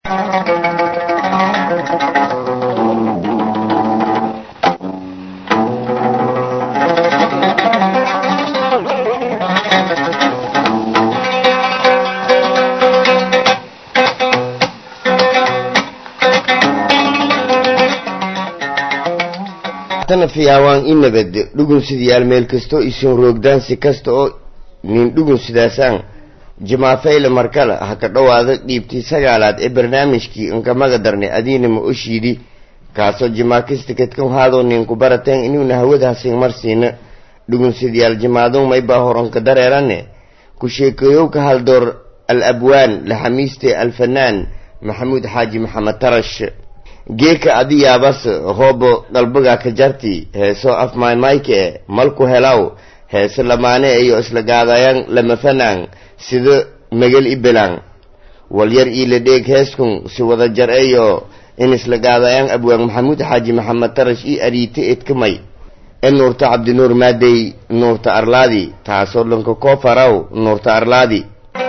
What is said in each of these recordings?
tana fiyaawaan i nabad dhugun sidayaal meel kastoo isin roogdaansi kasta oo nin dhugun sidaasaan jamaafayla markale ha ka dhowaada dhiibtii sagaalaad ee barnaamijkii inkamaga darnay adiinama oshiidhi kaasoo jimaakistikadkan haadoo ninku barateen inuuna hawadahasin marsiina dhugun sidayaal jimaadon maybaa horanka dareerane ku sheekeeyowka haldoor al abwaan laxamiiste alfanaan maxamuud xaaji maxamed tarash geeka adiyaabas hoobo qalbiga ka jarti heeso afmaymayke malku helaw heese lamaane iyo isla gaadayaan lama fanaan sida megal ibelaan walyar iila dheeg heeskun si wada jar eyo in isla gaadayaan abwaan maxamuud xaaji maxamed tarash i ariite edkamay e nuurta cabdinuur maadey nuurta arlaadi taasoo dhanka koo faraw nuurta arlaadi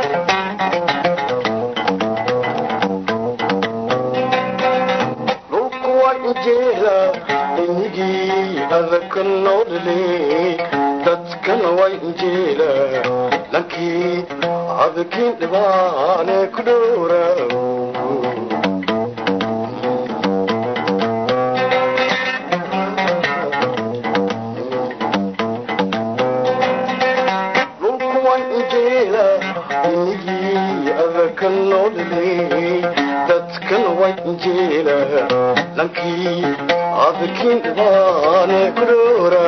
dadkan way injeela lankii adkiin dhibaane ku dhowra dhulku way injeela inigii adakan noo dhilay dadkan way injeela lankii adkiin dhibaane ku dhowra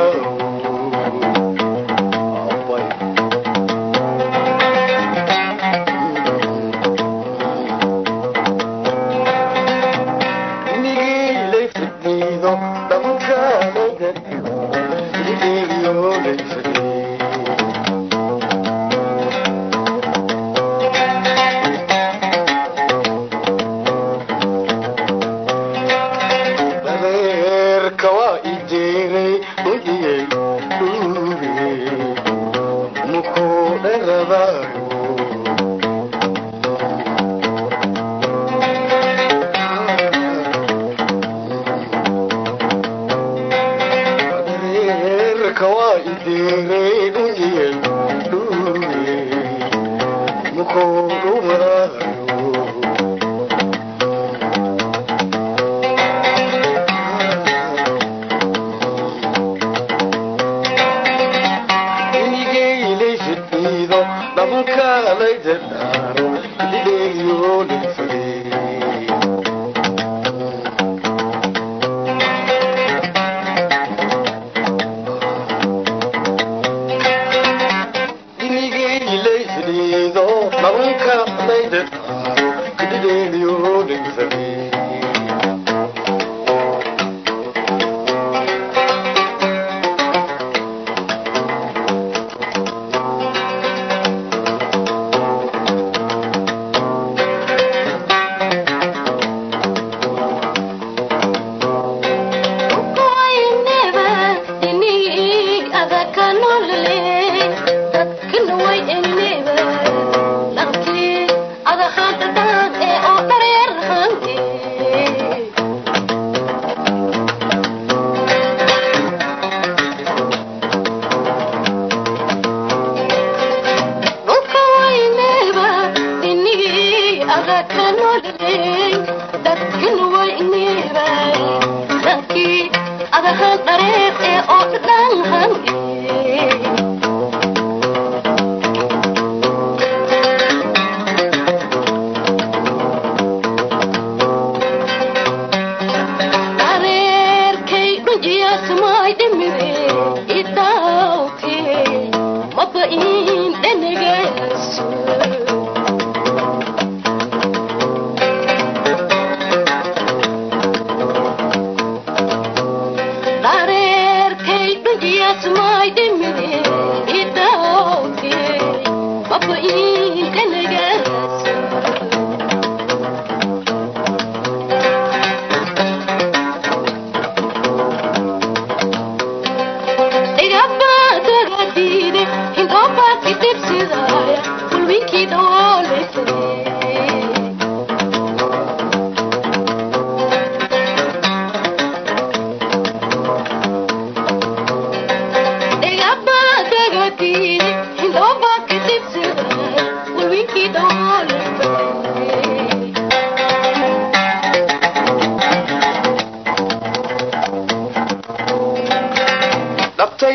Ada hanta dad ee oo dhareer hanti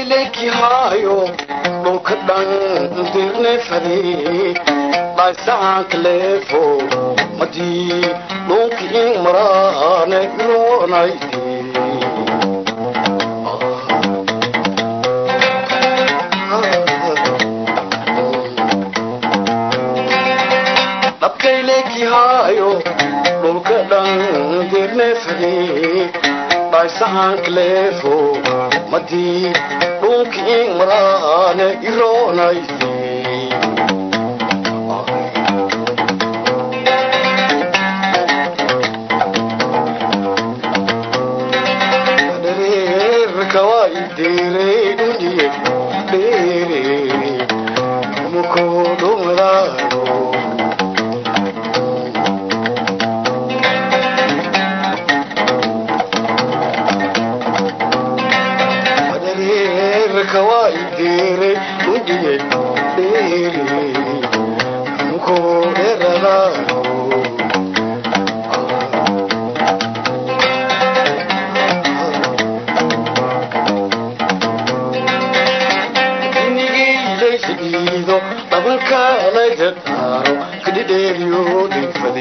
dabkayleki haayo dhulka dhan dirne fade dhaysahanka leefo madii dhulki in maraane iroonayde dhabkayleki haayo dhulka dhan dirne fade dhaysahanka leefo madii dhulki in maraane iroonayde kawaidere dere mukodumraro adere kawaidere dere dere mukoderaro inigiilaysigiido dhabankalayda taaro kadhidheeriyo dhigfade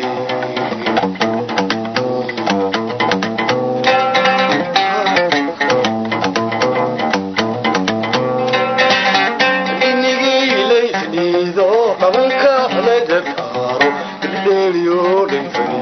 inigiilaysigiido dhabankalayda taaro kadhidheeriyo dhigfade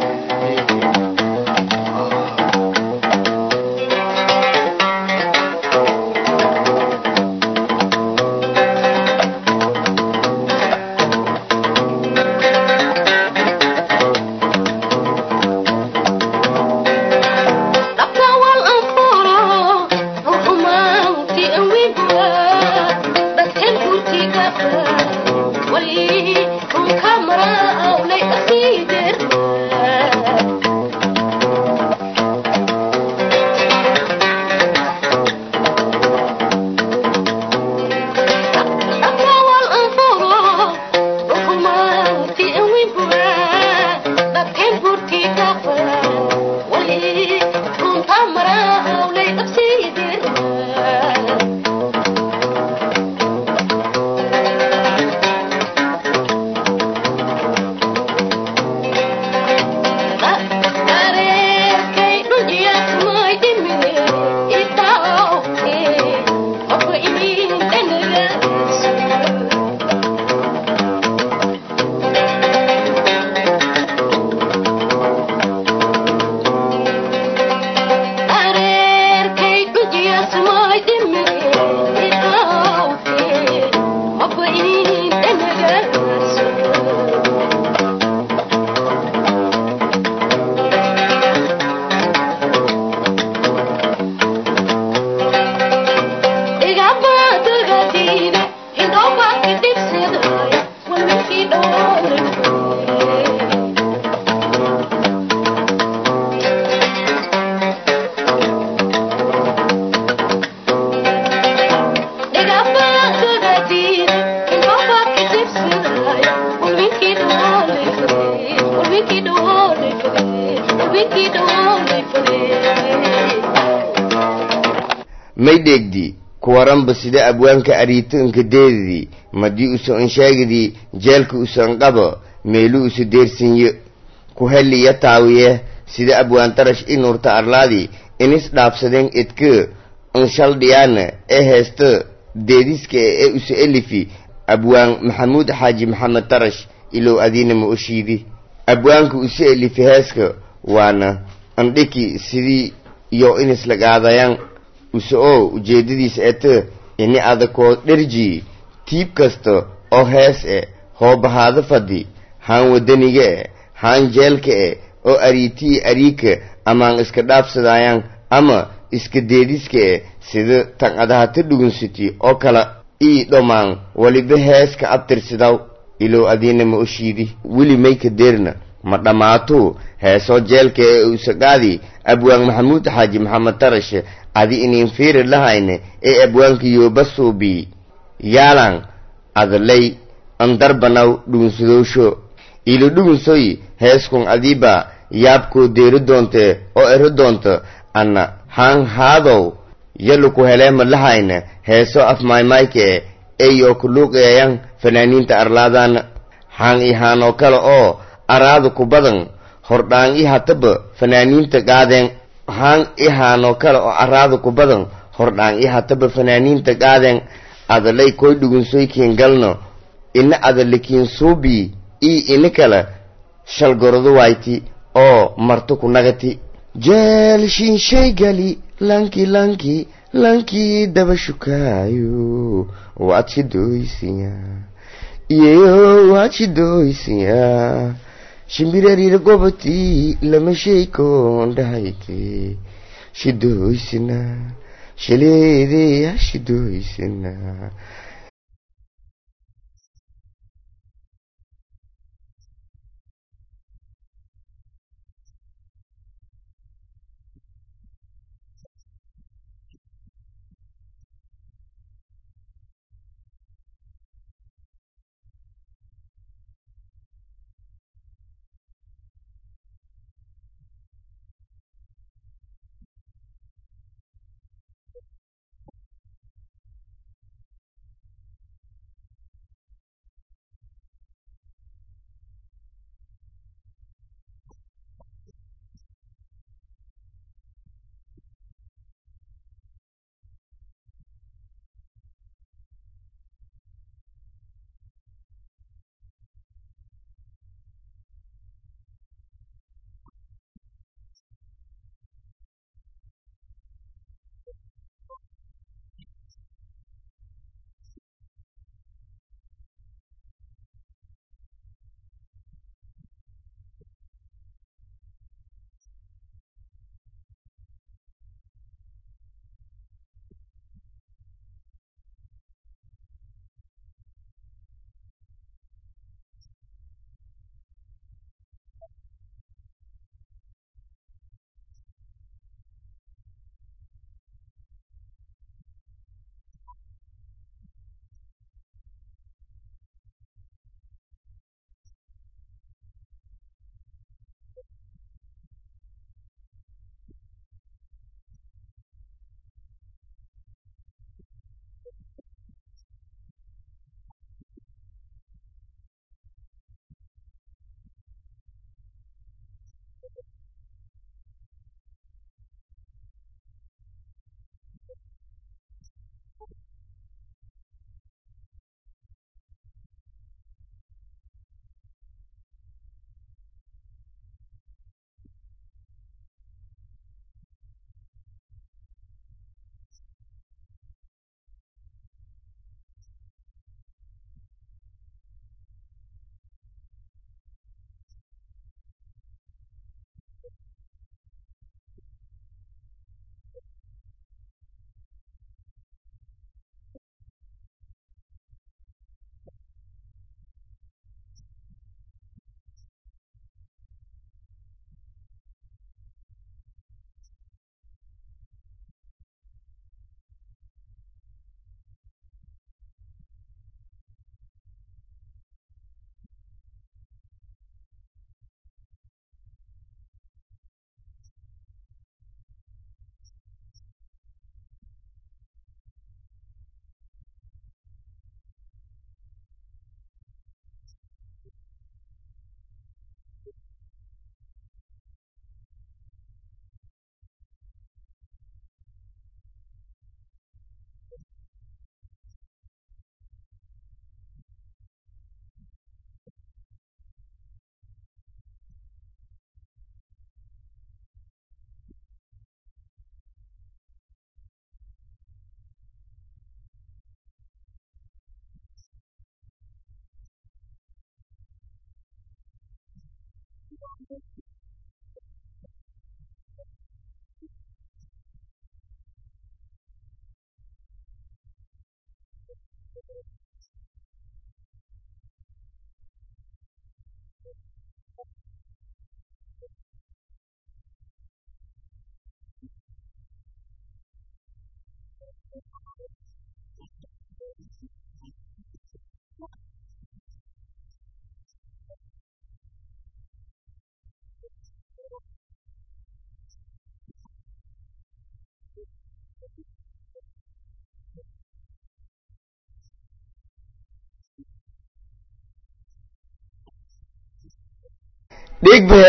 may dheegdi kuwaranba sida abwaanka ariitoonka deedadii madii uso anshaagidii jeelka usan qabo meelu usu deersinyo ku heliya taawiye sida abwaan tarash inurta arlaadi inis dhaafsadeen edka anshaldhiyaana ee heesta deediska ee usu elifi abwaan maxamuud xaaji maxamed tarash ilow adiina ma oshiidi abwaanka usu elifi heeska waana andhiki sidii iyo inis lagaadayaan use oo ujeedadiisa ete ini adakoo dherji tiib kasta oo hees e hoobahaado fadhi haan wadaniga e haan jeelka e oo ariitii ariika amaan iska dhaafsadayaan ama iska deediska e sida tan adahata dhugunsiti oo kala ii dhomaan waliba heeska abtirsidaw ilow adiina ma oshiidi weli mayka deerna ma dhammaatuu heesoo jeelka ee usaqaadi abwaan maxamuud xaaji maxamed tarashe adi inin fiiri lahayne ee abwaanka yooba suubii yaalan adalay andarbanaw dhugunsadowsho ilo dhugunsoy heeskun adiiba yaabkoo deeri doonte oo ero doonto anna haan haadow yalu ku helee madlahayna heeso af maaymaayke eyoo ku luuqeeyan fanaaniinta arlaadana xaan i haanoo kale oo araadu ku badan hordhaan i hataba fanaaniinta qaadeen haan i haanoo kale oo araadu ku badan hordhaan i hataba fanaaniinta qaadeen adalay koy dhugunsoykiin galno ina adalikiin suubii ii ini kale shalgorodo wayti oo marto ku nagati jeel shinshaygeli lanki lanki lankii daba shukaayo waad shidoysiyaa iyeyo waad shidoysiyaa shimbirariir gobotii lama sheykon dhahayke shidoysina shaleedeya shidoysina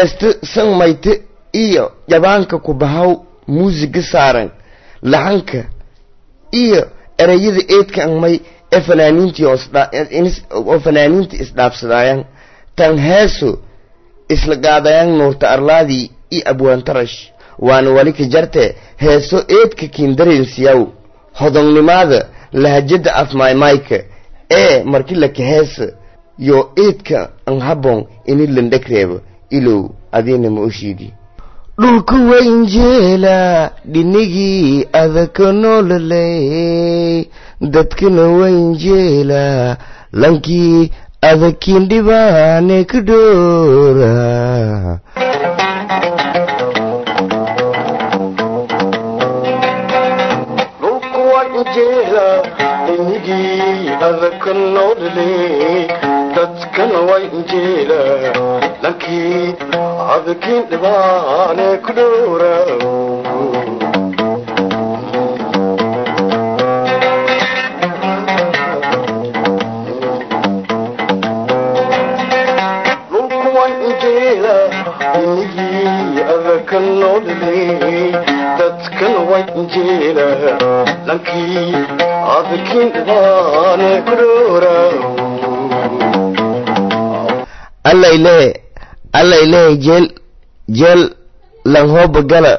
heesta sanmayte iyo jabaanka ku bahaw muusiga saaran laxanka iyo ereyada eedka angmay ee fanaaniintii oo fanaaniinta isdhaafsadaayaan tan heeso isla gaadayaan nuurta arlaadii iyo abwaantarash waana wali ka jarte heeso eedka kiindareensiyaw hodonnimaada lahajada afmaymayka ee markii la kaheesa yo eedka an habon ini landhegreeba ilow adiina ma oshiidi dhulka waynjeela dhinigii adaka noololey dadkana waynjeela lankii adakiin dhibaane ka dhoora dhulku waa injeela inigii adaka noolale dadkana waa injeela lankii adakiin dhibaane ku dhowra dhulku waa injeela inigii adaka noolale dadkana waa injeela lankii adakiin dhibaane ku dhowra allayle allayle jeel jeel lanhooba gala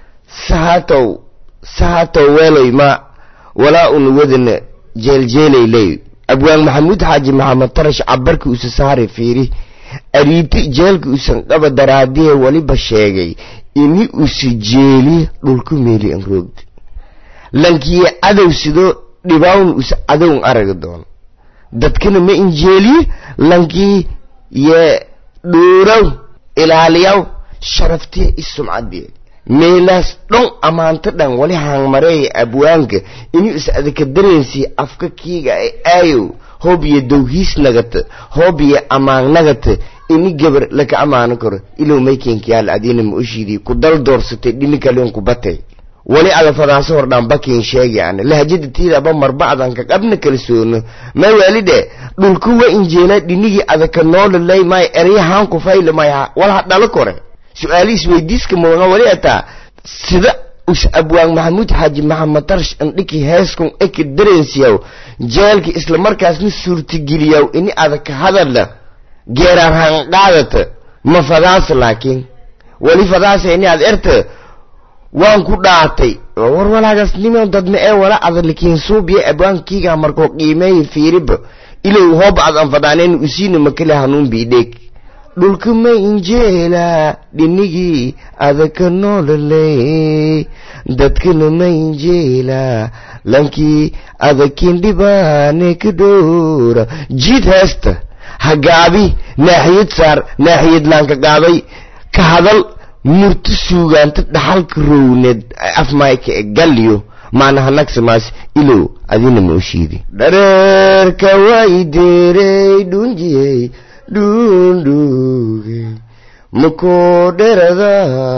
sahatow sahatow weeloy ma walaa una wadana jeeljeelayley abwaan maxamuud xaaji maxamed tarash cabarka usa saare fiiri ariibti jeelka usan qaba daraadiye waliba sheegay ini usa jeeli dhulku meeli an roogdi lankiye cadow sidoo dhibawn usa cadown araga doono dadkana ma injeeliye lankii yee dhuuraw ilaaliyaw sharaftiya i sumcadiye meelaas dhon ammaanto dhan wali haangmareeya abwaanka inuu is adaka dareensi afka kiiga ay aayow hoob iyo dowhiis nagata hoob iyo ammaan nagata ini gabar laka ammaano karo ilow maykenkiyaal adiina ma oshiidii ku dal doorsatay dhini kalen ku batay wali alafadaaso hordhaan bakin sheegi ana lahajada tiidaba marbacdan ka qabna kalsoono ma waalide dhulku wa injeela dhinigii adaka noololay may eryahaan ku fayla may walha dhalo kore su-aalihiis weydiiska muga wali ataa sida us abwaan maxamuud xaaji maxamed tarsh andhiki heeskun eka dareensiyaw jeelka isla markaasna suurtageliyaw ini adaka hadala geeraan hanqaadata ma fadaasa laakiin wali fadaasa ini ad erta waan ku dhaatay war walaagaas nimo dadma ee wala adalikiin suubiya abwaankiiga markoo qiimeeya fiiriba ilow hoob ad anfadaaneen usiina makale hanuun biidheeg dhulka ma injeela dhinigii adaka noololey dadkana ma injeela lankii adakiin dhibaane ka dhowra jiid heesta ha gaabi naaxiyad saar naaxiyad laanka gaabay ka hadal murti suugaanta dhaxalka rowneed afmayka e galyo maanaha nagsamaas ilow adina ma oshiidi dhareerka way deerey dhunjiyey dhundhuge makoo dherada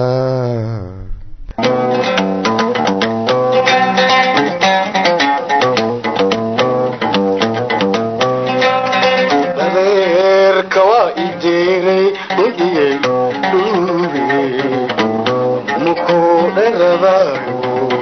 dareerka waa ideeray dhundhiyey dhuuge mukuu dherabaayo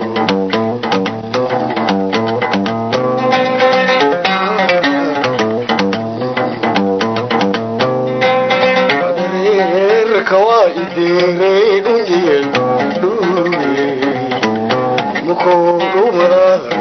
dareerka waa ideeray dhundhiyey dhuuge mukuu dhumaraayo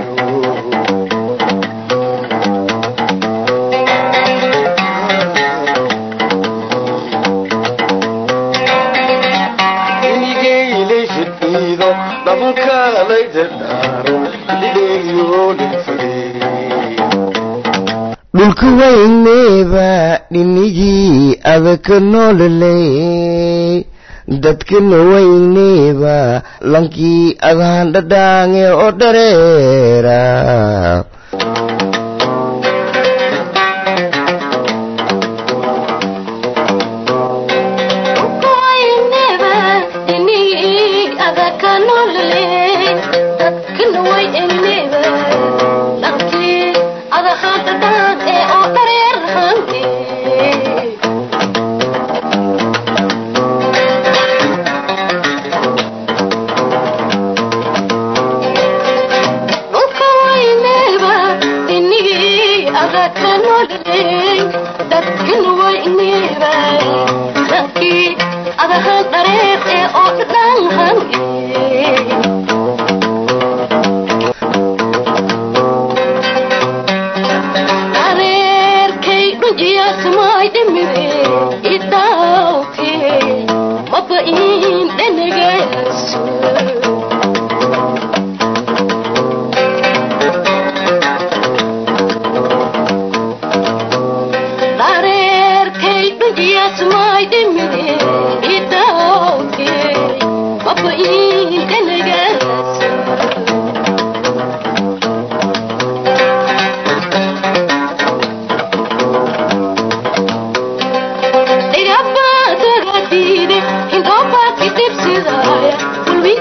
inigeyilay fidhiido dhabankaalayda dhaaro lidheeliyoolin fadhiy dhulka wayneeba dhinigii adaka noololey dadkana wayneeba lankii adhaan dhadhaange oo dhareera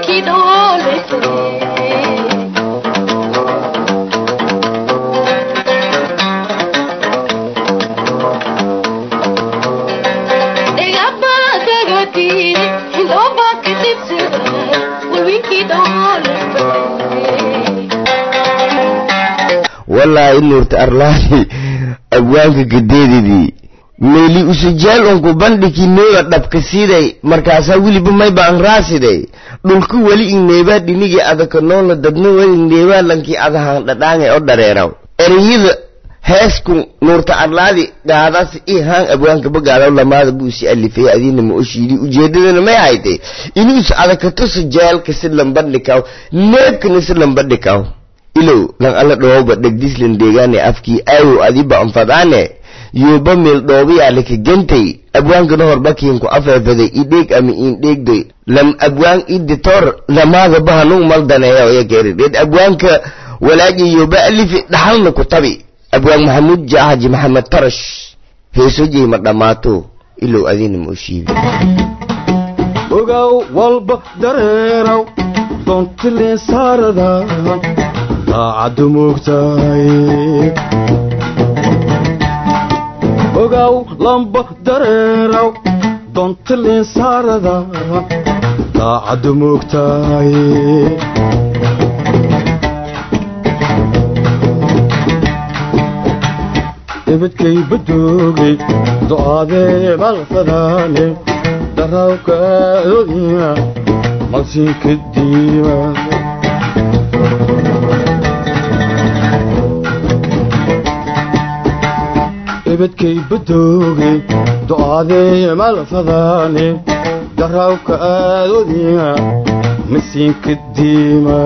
winkii dhooleysa wallaahi nuurta arlaani abwaanka gadeedidii meeli usujaal unku bandhigi neeba dhabka siday markaasaa weliba mayba an raasiday dhulku weli ingneebaa dhinigii adaka noola dadna weli ingneebaa lankii adahaan dhadhaangay o dhareeraw ereyada heesku nuurta arlaadi gaadaas i haan abwaanka bagaadaw lamaada buu isi alifay adiina ma oshiidi ujeedadana may haytay inuus adakato sujaalka si lambadhikaw neebkana si lambadhikaw ilow lan alla dhooba dhegdislan deegaane afkii aayow adiba anfadaane yuuba meel dhoobayaalaka gentay abwaankana horbakiinku afeefaday idheeg ama iindheegdoy lam abwaan iditor lamaada bahanung maldaneeya oyakeeridheed abwaanka walaaji yuuba alifi dhaxalna ku tabi abwaan maxamuud jaahaji maxamed tarash heesojey ma dhammaato ilow adiina ma oshiibi ogow walba dareeraw doontileen saarada daacaddu moogtahay ogow lamba dareeraw doontileen saarada daacaddu moogtahay ibadkay badoogay do'aadee malfadaane darawka odiya maqsinka diima ibadkay badoogay do'aadee malfadaane darawka odiya maqsinka diima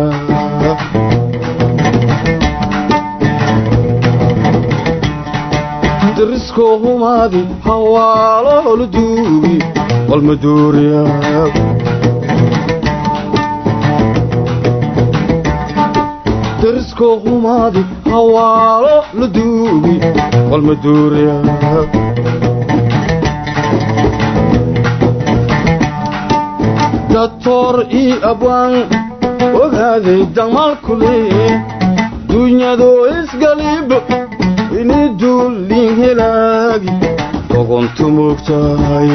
dariskoo humaadi hawaalo la duugi walmaduuriya dariskoo humaadi hawaalo la duugi walmaduuriya datoor ii abwaan ogaaday damalkule dunyadoo isgaliib ini duulin helaagi dogontu moogtahay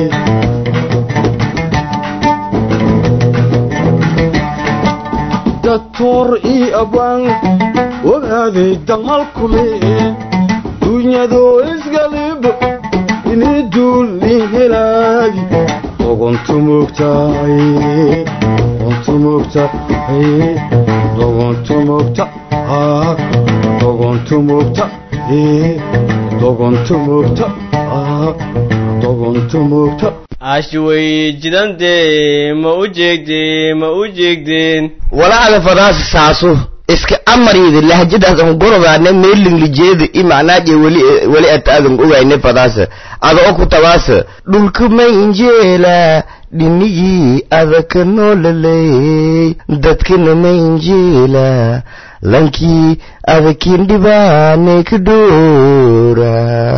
datoor ii abwaan ogaaday damalkule dunyadoo isgalib ini duulin helaagi dogontu moogtahay dogontu moogtahay dogontu moogta dogontu moogta dogontu moogta dogontu moogta ashway jidande ma u jeegdeen ma u jeegdeen walaada fadaasa saaso iska amariyda lahjadaasan gorobaane meelinglijeeda i macnaaje weli weli ataadan ogayne fadaasa ada o ku tabaasa dhulka mainjeela dhinigii adaka noolaley dadkana mainjeela lankii adakin dhibaane ka dhoora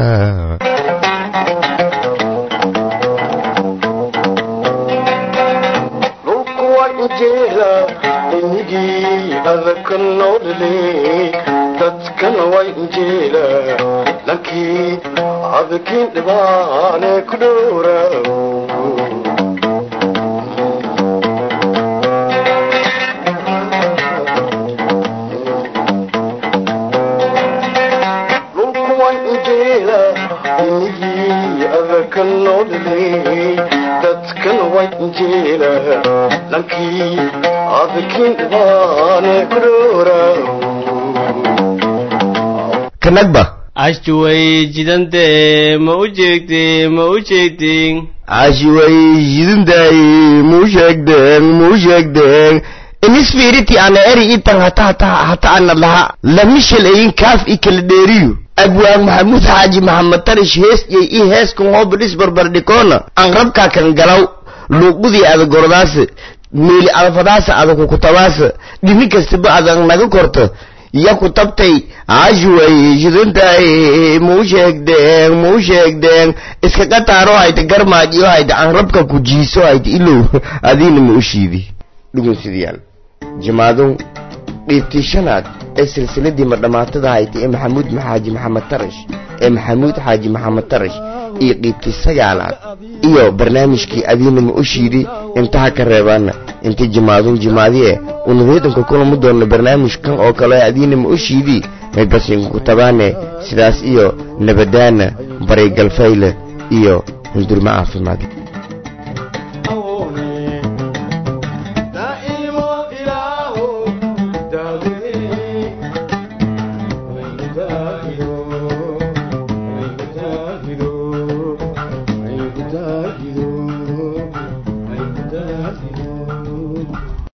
dhulku waa injeela inigii adaka noolale dadkana waa injeela lankii adakin dhibaane ku dhowra dhulku waa injeela inigii adaka noolale dadkana waa injeela lankii adakin dhibaane ku dhowra kanagba ashway jidande ma u jeegdeen ma u jeegdeen ashiway yidindaay muu sheegdeen muu sheegdeen inisfiiriti ana eri itan hata hata hata ana laha lamishal ayin kaaf i kala dheeriyo abwaan maxamuud xaaji maxamed tarish hees yay i heeskan hoobadhis barbardhikoona an rabkaa kan galaw luuqudii ada gordaasa meeli adafadaasa ada kukutabaasa dhini kastaba adan naga korto ya ku tabtay ashiway yidindaay muu sheegdeen muu sheegdeen iska qataaro hayta garmaajiyo hayta an rabka ku jiiso hayta ilow adiina ma u shiidi dhugunsidayaal jimaadun dhiibtii shanaad ee silsiladii madhammaatada haytay ee maxamuud xaaji maxamed tarash ee maxamuud xaaji maxamed tarash iyo dhiibtii sagaalaad iyo barnaamijkii adiinama u shiidi intaha ka reebaana inta jimaadun jimaadiye unareedanka kulama doonno barnaamijkan oo kale adiinama u shiidii maybasinku ku tabaane sidaas iyo nabadaana baray galfayle iyo hundurmo caafimaad